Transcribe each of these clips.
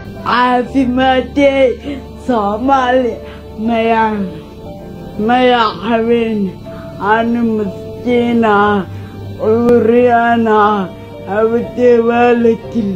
caafimaadee soomaali mayaan maya habeen anu maskiina cuduryaana hawdee waa la til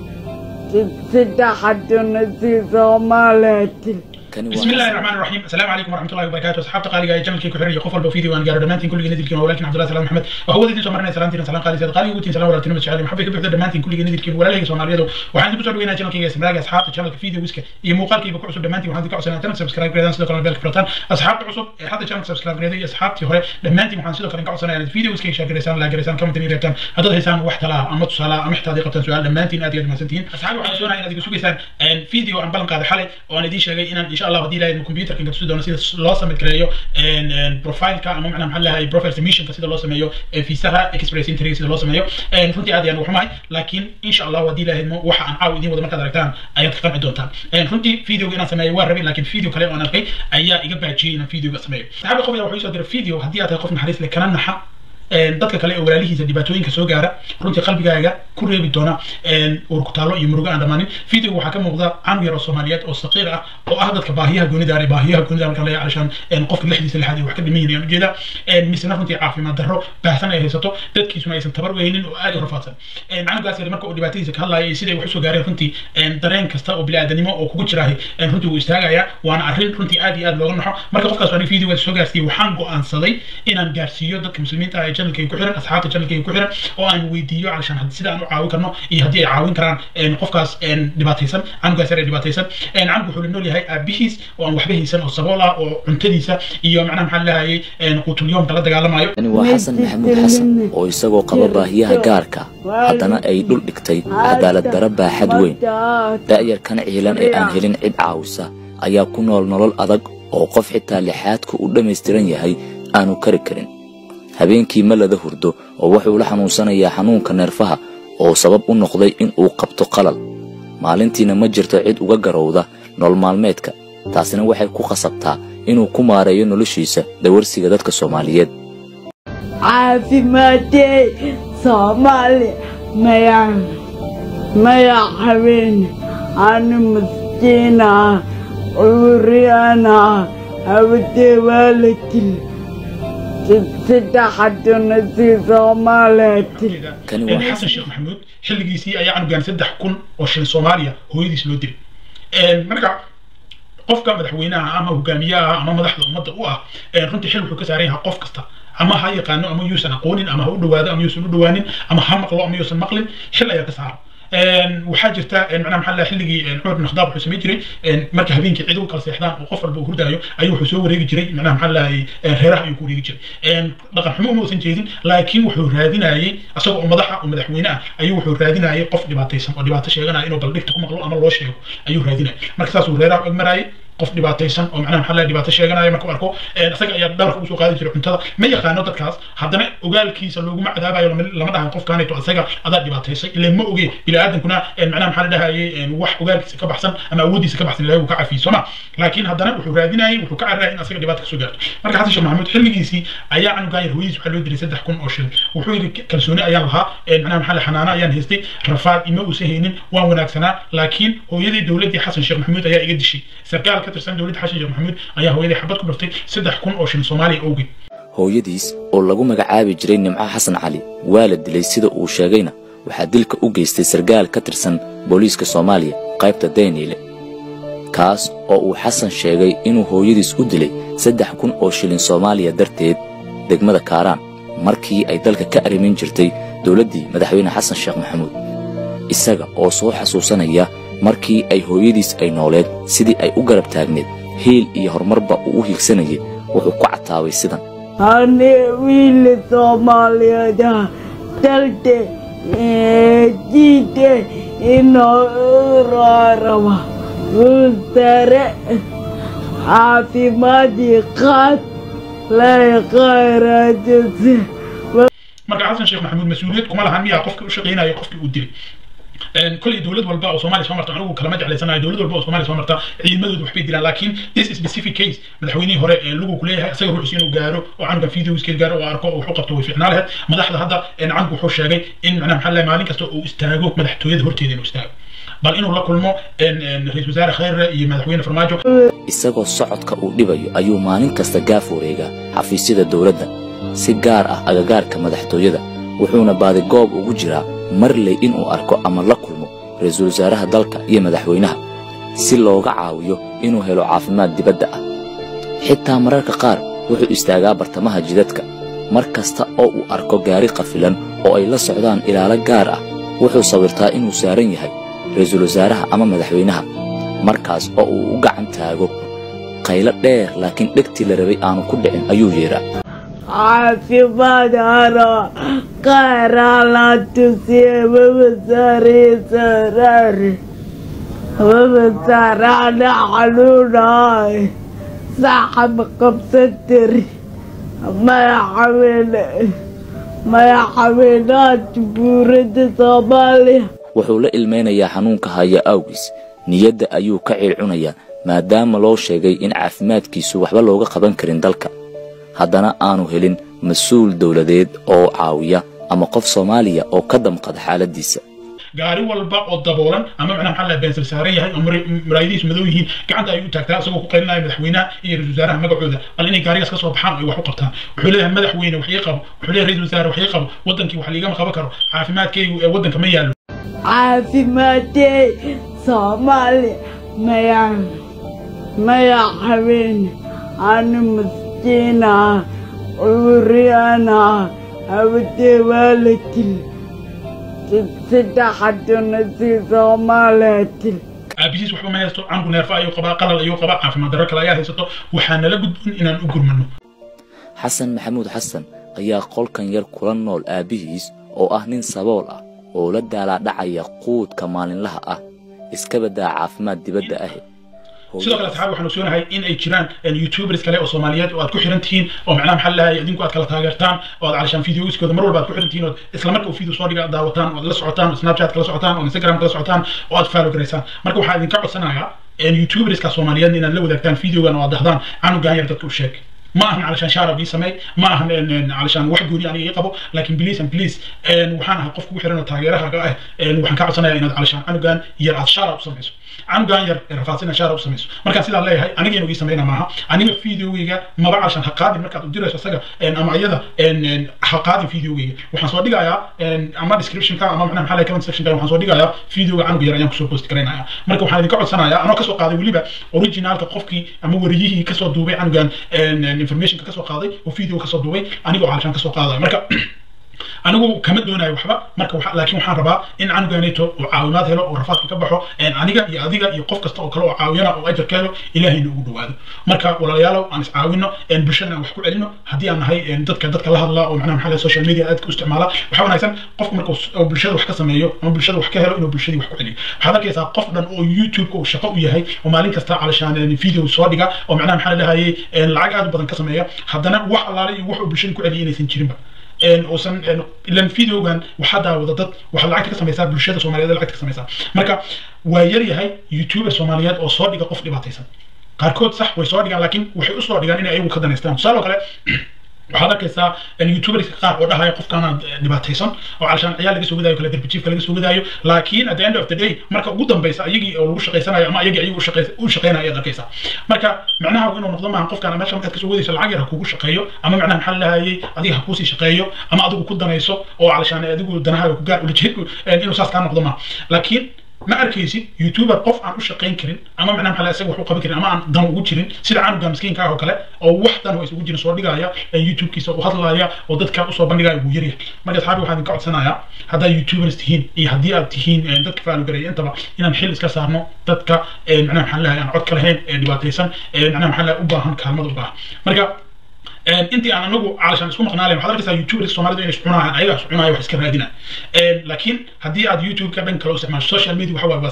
saddexaduna si soomaaliya til بسم الله الرحمن الرحيم السلام عليكم ورحمه الله وبركاته اصحاب قالي جمل كي كحريه قفل بفيديو وان قالوا دمانتين كل جنديد كيما ولكن عبد الله سلام محمد وهو دي سمرنا سلامتين سلام قالي سيد قالي وتين سلام ولا تنمت شعالي محبك بحد دمانتين كل جنديد كيما ولا لي سوماليدو وعندي بسر وينا جمل كي اسمراغ اصحاب جمل فيديو ويسك اي موقال كي بكو عصب دمانتين وعندي كعسنا تنم سبسكرايب كريدان سيدو كلام بالك فرطان اصحاب عصب حتى جمل سبسكرايب كريدان اصحابتي هوري دمانتين وحان سيدو كلام كعسنا يعني فيديو ويسك شاكر رسان لا جريسان كم تني ريتان هذا هيسان واحد لا اما تصلا ام احتاجي قبل سؤال دمانتين ادي ما سنتين اصحابي waxaan soonahay inaad igu sugaysaan فيديو aan balan qaaday xalay oo aan idiin sheegay inaan insha Allah hadii ilaahay computerka inka tusi doono sida loo samay gareeyo profileka ama macnaha maxaa lahahay profile submissionka sida loo sameeyo fiisaha express entry sida loo sameeyo runtii aad ayaan ugu xumahay laakiin insha Allah hadii ilaahay waxa aan caaw idiin wada markaad aragtaan ayaad ka qanci doontaan runtii videoga inaan sameeyo waan rabay laakiin video kale oo aan arkay ayaa iga baajiyay inaan videoga sameeyo saxaabi qof ayaa wuxuu soo diray video haddii aad tahay qof naxariis leh kana naxa dadka kale ee walaalihiisa dhibaatooyinka soo gaara runtii qalbigaaga ku reebi doona uur ku taallo iyo murugo aan dhammaanin videoga waxaa ka muuqda canug yar oo soomaaliyeed oo saqiir ah oo ah dadka baahiyaha goonida ah baahiyaha goonida marka laga calashaan qofka lixdiisa lixaad wax ka dhiman yihiin ujeeda misna runtii caafimaad darro baahsan ay haysato dadkiisuna aysan tabar weynin oo aad u rafaadsan canugaas yar marka uu dhibaatadiisa ka hadlaaya iyo siday wax usoo gaareen runtii dareen kasta oo biniaadanimo oo kugu jiraahay runtii wuu istaagaya waana arrin runtii aad iyo aad looga naxo marka qofkaas aniga videoga soo gaarsiiyey waxaan go'aansaday inaan gaarsiiyo dadka muslimiinta ah channelkay ku xiran asxaabta channelkay ku xiran oo aan weydiiyo calashaan sida aan u caawin karno iyo haddii ay caawin karaan qofkaas dhibaataysan canugaas yar ee dhibaataysan canugu wuxuu la nool yahay aabihiis oo aan waxba haysan oo sabool ah oo cuntadiisa iyo macnaha maxaa lahayay quutulyoomka la dagaalamayo tani waa xasan maxamuud xasan oo isagoo qaba baahiyaha gaarka haddana ay dhul dhigtay cadaalad dara baaxad weyn da'yarkan ciilan ee aan helin cid caawisa ayaa ku nool nolol adag oo qof xitaa lixaadku u dhammaystiran yahay aanu kari karin habeenkii ma lada hurdo oo wuxuu la xanuunsanayaa xanuunka neerfaha oo sabab u noqday in uu qabto qalal maalintiina ma jirto cid uga garowda nolol maalmeedka taasina waxay ku khasabtaa inuu ku maareeyo noloshiisa dawarsiga dadka soomaaliyeed caafimaadee soomaali mayaan maya habeen anu maskiina cuduryaana hawdee waa la til saddexaduna si soomaaliya til kani waa xasan sheekh maxamuud xilligiisii ayaa canugaan saddex kun oo shilin soomaaliya hooyadiis loo dilay marka qofka madaxweynaha ama hogaamiyaha ama madaxda ummadda u ah runtii xil wuxuu ka saaran yahay qof kasta ama ha yaqaano ama yuusan aqoonin ama ha u dhawaado ama yuusan u dhawaanin ama ha maqlo ama yuusan maqlin xil ayaa ka saaran waxaa jirta macnaha maxaa lahaa xilligii cumar bin khadaab wuxuu samayn jiray marka habeenkii cid ugu kala seexdaan oo qof walba uu hurdaayo ayuu wuxuu soo wareegi jiray macnaha maxaa lahay reeraha ayuu ku wareegi jiray dhaqan xumo uma uusan jeedin laakiin wuxuu raadinayay asagoo oo madaxa oo madaxweyne ah ayuu wuxuu raadinayay qof dhibaataysan oo dhibaato sheeganaya inuu baldhigta ku maqlo ama loo sheego ayuu raadinayay marka saasuu reeraha og marayay qof dhibaataysan oo macnaha maxaa lahay dhibaato sheeganaya markuu arko isaga ayaa dhabarka usoo qaadi jiray cuntada ma yaqaano dadkaas haddana ogaalkiisa looguma cadaabayo lama dhahayo qofkaanayto isaga adaa dhibaataysay ilaa ma oge biniaadankuna macnaha maxaa la dhahayay wax ogaalkiisa ka baxsan ama awooddiisa ka baxsan ilahay uu ka cafiyo sooma laakiin haddana wuxuu raadinayay wuxuu ka cararayay in asaga dhibaata kasoo gaarto marka xasan sheekh maxamuud xilligiisii ayaa canugaan yar hooyadiis waxaa loo diray saddex kun oo shilin wuxuu yidhi kalsooni ayaan lahaa macnaha maxaa la xanaano ayaan haystay rafaad ima uusan haynin waan wanaagsanaa laakiin hooyadii dowladdii xasan sheekh maxamuud ayaa iga dishay sarkaal ka tirsan dowladda xasan sheekh maxamuud ayaa hooyadii xabad ku dhuftay saddex kun oo shilin soomaaliya awgeed hooyadiis oo lagu magacaabi jiray nimco xasan cali waa la dilay sida uu sheegayna waxaa dilka u geystay sarkaal ka tirsan booliiska soomaaliya qaybta dayniile kaas oo uu xasan sheegay inuu hooyadiis u dilay saddex kun oo shilin soomaaliya darteed degmada kaaraan markii ay dalka ka arrimin jirtay dowladdii madaxweyne xasan sheekh maxamuud isaga oo soo xasuusanaya markii ay hooyadiis ay nooleed sidii ay u garab taagneed hiil iyo horumarba uu u hiigsanayay wuxuu ku cataabay sidan ane wiila soomaaliyeed dalte jiide inoo raraba sare caafimaadii qaad lay khayraajise marka xasan sheekh maxamuud mas-uuliyad kuma lahan miyaa qofkii u shaqaynaya qofkii uu dilay كل دولة والبا أو سومالي سومرتا عنو كلام جعل سنة دولة والبا أو سومالي سومرتا ciidamadoodu waxbay dilaan laakiin this specific case madaxweynihii hore ee lagu kuleeyahay isaga ruuxsi inuu gaaro oo canuga videoskiis gaaro oo arko oo wuxuu qabto way fiicnaa lahayd madaxda hadda canugu wuxuu sheegay in macnaha maxaa lahay maalin kasta uu istaago madaxtooyada horteeda inuu istaago bal inuu la kulmo ra-iisul wasaare khayre iyo madaxweyne farmaajo isagoo socodka uu dhibayo ayuu maalin kasta gaaf wareegaa xafiisyada dowladda si gaar ah agagaarka madaxtooyada wuxuuna baadigoob ugu jiraa marley inuu arko ama la kulmo ra-iisul wasaaraha dalka iyo madaxweynaha si looga caawiyo inuu helo caafimaad dibadda ah xitaa mararka qaar wuxuu istaagaa bartamaha jidadka mar kasta oo uu arko gaari qafilan oo ay la socdaan ilaalo gaar ah wuxuu sawirtaa inuu saaran yahay ra-iisul wasaaraha ama madaxweynaha markaas oo uu u gacan taago qaylo dheer laakiin dhegtii la rabay aanu ku dhicin ayuu yeedhaa caafimaad haro qaaraa la tusiye wawasaariisaraari wawasaaraana xanuunaay saxab qabsatiri madaxweyne madaxweynaha jamhuuriyadda soomaaliya wuxuu la ilmaynayaa xanuunka haya awgiis niyadda ayuu ka ciilcunayaa maadaama loo sheegay in caafimaadkiisu waxba looga qaban karin dalka haddana aanu helin mas-uul dowladeed oo caawiya ama qof soomaaliya oo ka damqada xaaladdiisa gaari walba oo daboolan ama macnaha maxaa la beensil saaran yahay oo maraayadihiisu madow yihiin gacanta ayuu taagtaa isagoo ku qaylinaya madaxweynaha iyo ra-isul wasaaraha magacooda bal inay gaarigaas ka soo baxaan ay wax u qabtaan wuxuu leeyahay madaxweyne wax ii qabo wuxuu leeyahay ra-isul wasaare wax ii qabo wadankii wax liigama qaban karo caafimaadkaygu ee wadanka ma yaallo caafimaadee soomaaliya maya madaxweyne ani maskiina cuduriyana hawdee waa la dil saddexaduna si soomaaliya dil aabihiis waxba ma haysto canku neerfa ayuu qabaa qalal ayuu qabaa caafimaad darro kale ayaa haysato waxaa nala gudbin inaan u gurmano xasan maxamuud xasan ayaa qolkan yar kula nool aabbihiis oo ah nin sabool ah oo la daalaadhacaya quudka maalinlaha ah iska baddaa caafimaad dibadda ah sidoo kale asxaab waxaan ogsoonahay in ay jiraan youtubers kale oo soomaaliyeed oo aad ku xiran tihiin oo macnaha maxaa lahay idinku aad kala taageertaan oo aad calashaan videoiskooda mar walba aad ku xiran tihiin oo isla marka uu video soo dhiga daawataan oo aad la socotaan oo snapchat kala socotaan oo instagram kala socotaan oo aad follow garaysaan marka waxaa idinka codsanayaa youtuberska soomaaliyeed inaad la wadaagtaan videogan oo aad dahdaan canugan yar dadka u sheeg ما أهن علشان شارب يسمي ما أهن علشان واحد يقول يعني يقبو لكن بليز أم بليز وحنا قف وحرنا تاجرها قاه وحنا كعصنا إن علشان أنا كان يرعى شارب سميسو أنا كان ير رفعتنا شارب سميسو مركز سيدا الله هاي أنا جينو يسمينا معها أنا فيديو ويجا ما بقى عشان حقادي مركز ودير إيش أسجع إن أما عيدا إن حقادي فيديو ويجا وحنا صور دقة يا إن أما description كان أما معنا محل كمان section كان وحنا صور دقة يا فيديو عن بيرا يوم كسر بوست كرينا يا مركز وحنا ذكر سنة يا أنا كسر قاضي وليبا أوريجينال كقفكي أما وريه كسر دوبي أنا كان إن information كسر قاضي oo video ka soo duubay anigoo calashaan ka soo qaadaya marka anigu kama doonayo waxba marka laakiin waxaan rabaa in canuganeeto uu caawimaad helo oo rafaadka ka baxo aniga iyo adiga iyo qof kasta oo kale oo caawiyana oo ajar ka helo ilaahayna ugu dhawaado marka walaalayaalow aan iscaawino bulshadana aan wax ku celino haddii aan nahay dadka dadka la hadla oo macnaha maxaa social media aadka u isticmaala waxaa wanaagsan qofku marka uu bulshada wax ka sameeyo ama bulshada wax ka helo inuu bulshadii wax ku celiyo waxaad arkaysaa qof dhan oo youtube-ka uu shaqo u yahay oo maalin kasta calashaan video soo dhiga oo macnaha maxaa lahayay lacag aad u badan ka sameeya haddana wax allaale iyo wax uu bulshada ku celiya inaysan jirinba uusan ilan videogan waxaa daawada dad waxaad lacagta ka samaysaa bulshada soomaaliyeed lacagta ka samaysaa marka waa yar yahay youtuber soomaaliyeed oo soo dhiga qof dhibaataysan qaarkood sax way soo dhigaan laakiin waxay usoo dhigaan inay ayagu ka danaystaan tusaale oo kale waxaad arkaysaa youtuberska qaar oo dhahaya qofkaana dhibaataysan oo calashaan ciyaal laga soo wadaayo kale darbijiifka laga soo wadaayo laakiin at the end of the day marka ugu dambeysa ayagii oo lagu shaqaysanayo ama ayagii ayagu u shaqaynayo ayaad arkaysaa marka macnaha inuu noqdo maaha qofkaan meesha markaad kasoo wadayso lacag yar ha kugu shaqeeyo ama macnaha maxaa lahayay adiga ha kuusii shaqeeyo ama adigu ku danayso oo calashaan adigu danahaaga ku gaar ulajeedku inuu saas kaa noqdo maaha laakiin ma arkaysid youtuber qof aan u shaqayn karin ama macnaha maxaa isaga wax u qaban karin ama aan dan ugu jirin sida canuga miskiinka ah oo kale oo wax dan oo isugu jirin soo dhigaya youtube-kiisa u hadlaya oo dadka usoo bandhigaya wuu yaryahay marka asxaabi waxaan idinka codsanayaa haddaad youtubers tihiin iyo haddii aad tihiin dadka faalugareeya intaba inaan xil iska saarno dadka macnaha maxaa lahay aan cod ka lahayn ee dhibaataysan macnaha maxaa lahay u baahan kaalmada u baahan marka intii aan anagu calashaan isku maqnaalen waxaad arkaysaa youtuberska soomaalida inay iscunayaan ayagaa iscunaya wax iska raadinaya laakiin haddii aad youtube-ka dhan kale u isticmaasho social media waxa waaye waa safe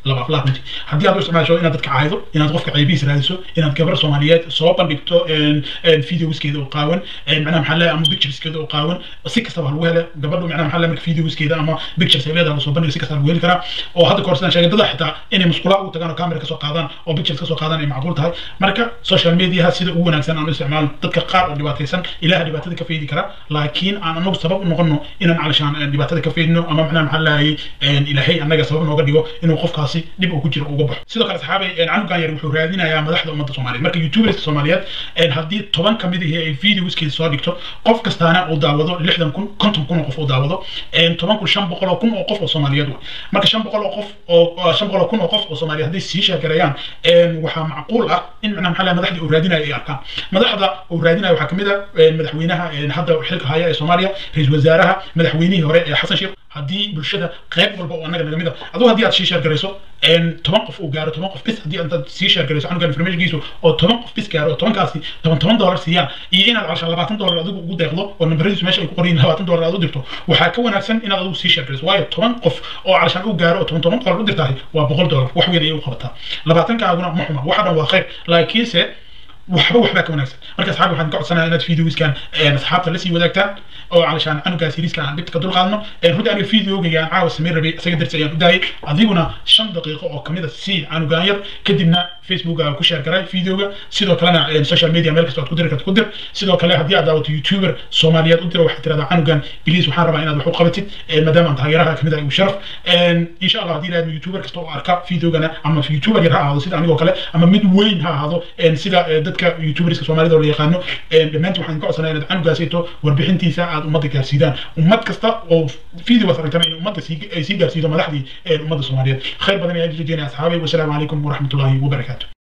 laba aflaa runtii haddii aad u isticmaasho inaad dadka caaydo inaad qofka caybihiis raadiso inaad gabar soomaaliyeed soo bandhigto videoskeeda oo qaawan macnaha maxaa leeyahay ama pictureskeeda oo qaawan si kastaba lagu hele gabadhu macnaha maxaa leeyahay marka videoskeeda ama pictures ay leedahay lasoo bandhigo si kasta lagu heli karaa oo hadda kahor sidaan sheegay dada xitaa inay musqulaha u tagaan oo camera kasoo qaadaan oo pictures kasoo qaadaan ay macquul tahay marka social mediaha sida ugu wanaagsan aan u isticmaalo dadka qaar oo dhibaataysan ilaha dhibaatada ka faydi kara laakiin aan anagu sabab u noqono inaan calashaan dhibaatada ka faydino ama macnaha maxaa leeyahay ilaahay annaga sabab nooga dhigo inuu qofkaasi dhib uu ku jiro uga baxo sidoo kale saxaabay canugan yar wuxuu raadinayaa madaxda ummadda soomaaliyeed marka youtuberska soomaaliyeed haddii toban kamid ihi ay videoskeeda soo dhigto qof kastaana uu daawado lixdan kun konton kun oo qof uu daawado toban kun shan boqol oo kun oo qof oo soomaaliyeed wa marka shan boqol oo qof oo shan boqol oo kun oo qof oo soomaaliyeed hadday sii sheekereeyaan waxaa macquul ah in macnaha maxaa leeyahay madaxdii uu raadinayo ay arkaan madaxda uu raadinayo waxaa kamid ah madaxweynaha hadda xilka haya ee soomaaliya ra-iisul wasaaraha madaxweynihii hore ee xasan sheekh haddii bulshada qayb walba oo annaga naga mid ah aduu haddii aad sii sheergarayso toban qof uu gaaro toban qof bis haddii intaad sii sheergarayso canugan informationkiisu oo toban qof bis gaaro oo tobankaasi toban toban dollar siiyaan iyo inaad calshaan labaatan dollar adigu ugu deeqdo oo nambaradiisu meesha ay ku qoran labaatan dollar aad u dirto waxaa ka wanaagsan inaad adigu sii sheergarayso waayo toban qof oo calshaan u gaaro oo toban toban dollar u dirtahay waa boqol dollar wax weyn ayay u qabataa labaatankaaguna ma xuma waxa dhan waa khayr laakiinse waxba waxbaa ka wanaagsan marka asxaab waxaan ka codsanayaa inaad videoskan asxaabta lasii wadaagtaan oo calashaan canugaas yariiska aan dhibta ka dulqaadno runtii aniga videogayga aan caawa samayn rabay isaga darsi ayaan u daayay adiguna shan daqiiqo oo kamid a sii canugaan yar kadibna facebook aa ku share garay videoga sidoo kalena social media meel kasta aad ku diri karto ku dir sidoo kale haddii aad daawato youtuber soomaaliyeed u diro waxaad tirahdaa canugan biliis waxaan rabaa inaad wax u qabatid maadaama aan taageeraha kamid ah u sharaf insha allah haddii ilaahdo youtuber kasta oo arka videogana ama youtuber yar ha ahaado sida anigoo kale ama mid weyn ha ahaado sida dadka youtuberska soomaalida oo la yaqaano dhammaantiin waxaan ka codsanaya inaad canugaasito warbixintiisa aad ummadda gaarsiidaan ummad kasta oo videogaas aragtana in ummadda ay sii gaarsiido madaxdii ummadda soomaaliyeed khayr badan ayaan rajeynaya asxaabay wasalaamu calaykum waraxmatullaahi wabarakaatu